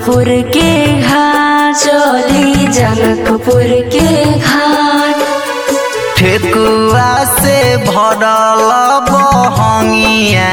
जनकपुर के घाट चली जनकपुर के घाट ठेकुआ से भरल बहंगिया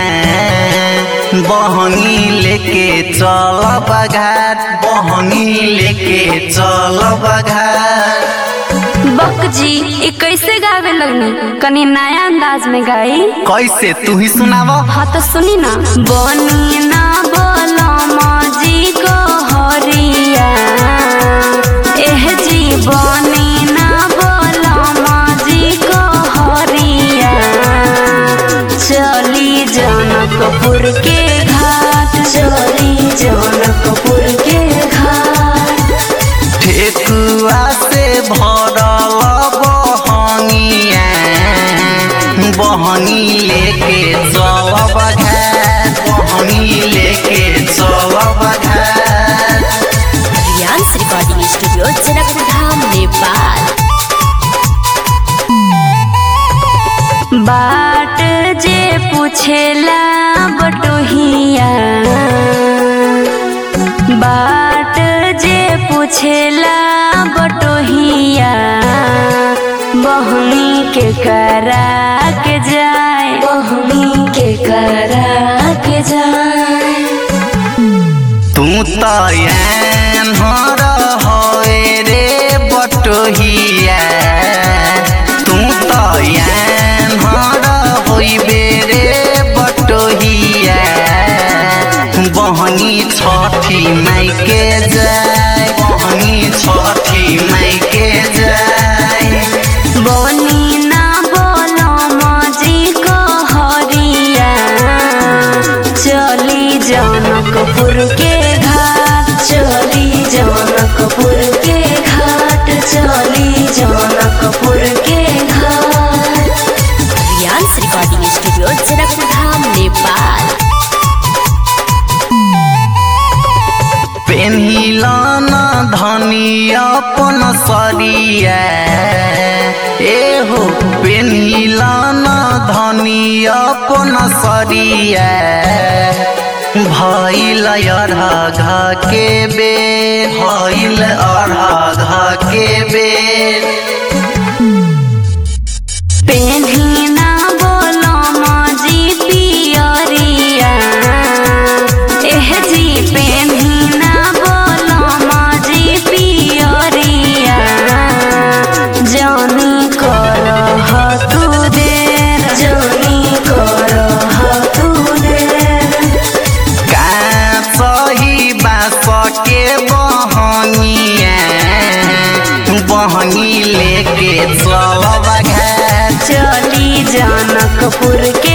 बहंगी लेके चल घाट बहंगी लेके चल घाट बक जी ये कैसे गावे लगनी कनी नया अंदाज में गाई कैसे तू ही सुनाव हाँ तो सुनी ना बनी ना बोलो जी को हरिया एह जी बनी ना बोलो जी को हरिया चली जनकपुर के घाट चली जनकपुर के घाट ठेकुआ से भरल बहंगिया बहंगी लेके चलब घाट बहंगी लेके चलब घाट रियांस रिकॉर्डिंग स्टूडियो जनकपुर धाम नेपाल बाट जे पूछेला बटोहिया बाट जे पूछेला बटोहिया बहनी के करा के जाए बहनी के करा के जाए तू तो हर होए रे बटोहिया तू तो हर होइबे रे बटोहिया बहनी छठी माई के जाय बहनी छठी माई के जाय बनी ना बोलो मजी को हरिया चली जनकपुर के घाट चली जनकपुर के घाट चली जनकपुर के घाट रियांस रिकॉर्डिंग स्टूडियो जनकपुर धाम नेपाल पेन्हिलन धनी अपन सरिया एहो पेन्हिलन धनी अपन सरिया भइल अरघा के बेर भइल अरघा के बेर पेन्ही ना बोलो मजी पियरिया एह जी पेन्ही ना बोलो मजी पियरिया जानी करह तू देर जानी करह तू देर का सही बास के बहनिया बहनी लेके चलब घाट चली जनकपुर के